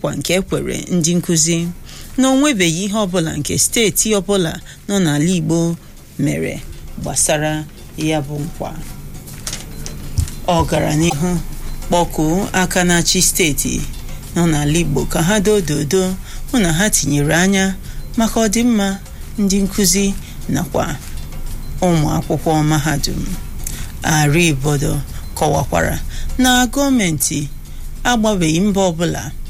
nkwa nke ekwere ndị nkụzi na onwebeghị ihe ọbụla nke steeti ọbụla nọ n'ala Igbo mere gbasara ya bụ nkwa ọ gara n'ihu kpọkuo aka na-achị steeti nọ n'ala Igbo ka ha dododo hụ na ha tinyere anya maka ọdịmma ndị nkụzi nakwa ụmụ akwụkwọ mahadum Aribodo kọwakwara na gọọmenti agbabeghị mbọ ọbụla